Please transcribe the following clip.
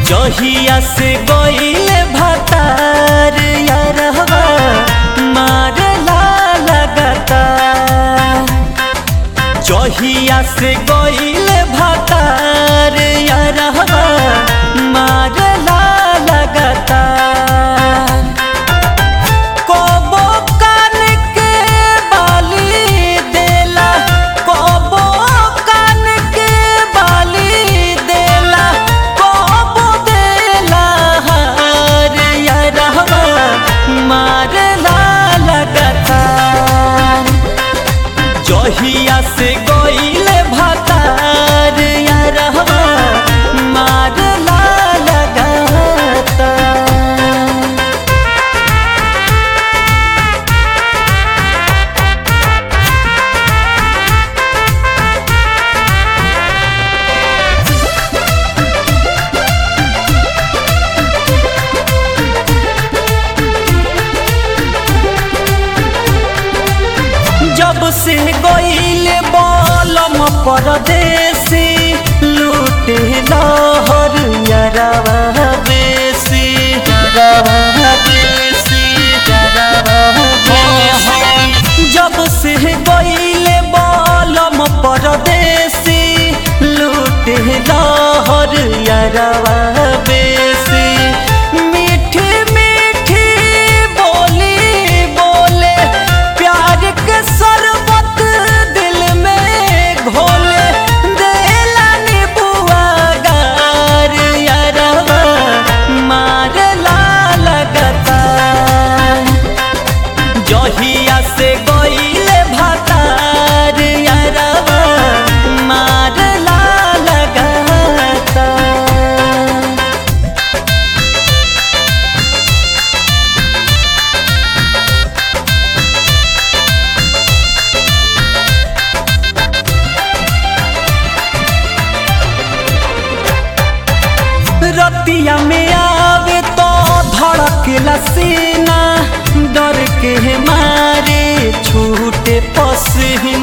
जहिया से गईले भतार यारहवा मारला लगता जहिया से गईले भतार यारहवा मारला लगता कबो कान के बाली देला कबो कान के बाली देला कबो देला हार यारहवा मारला लगता जहिया से गईले भतार यारहवा मारला लगता जब से गईले बलम परदेसी लूटे लहर यरवा बेसी यरवा बेसी यरवा बेसी जब से गईले बलम परदेसी लूटे लहर यरवा बेसी मीठी मीठी बोली बोले प्यार के शरबत दिल में घोले देला नीबुआ गार यारवा मारला लगता जहिया से गईले भतार यारवा मारला लगता रतिया में आवे तो धड़केला सीना डर के मारे छूटे पसीना